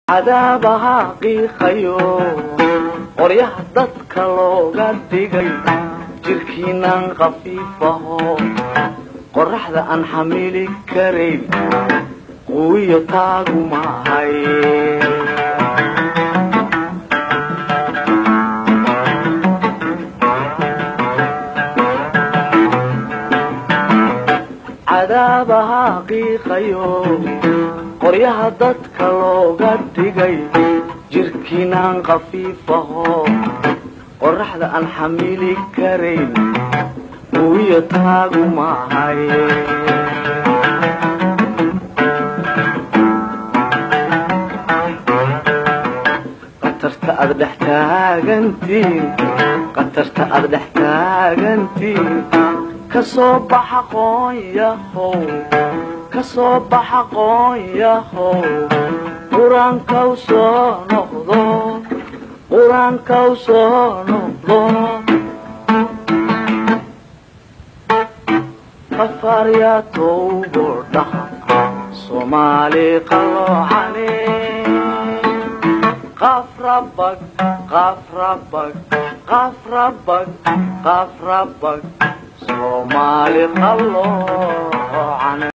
cadaabaha qiiqayo qoryaha dadka looga dhigay jirkiinan khafiifaho qoraxda aan xamili karayn quwiyo taagu maahay cadaabaha qiiqayo qoryaha dadka looga dhigay jirkiinan khafiifaho qoraxda aan xamili karayn quwiyo taagu maahay qatarta aad dhex taagantiin qatarta aad dhex taagantiin kasoo baxa qoonyahow kasoo baxa qoonyahow qur-aankaw soo noqdo qur-aankaw soo noqdo qafaaryaa towbo dhaha soomaali qalloocane qafrabag qafrabag qafrabag qafrabag soomaali qalloocane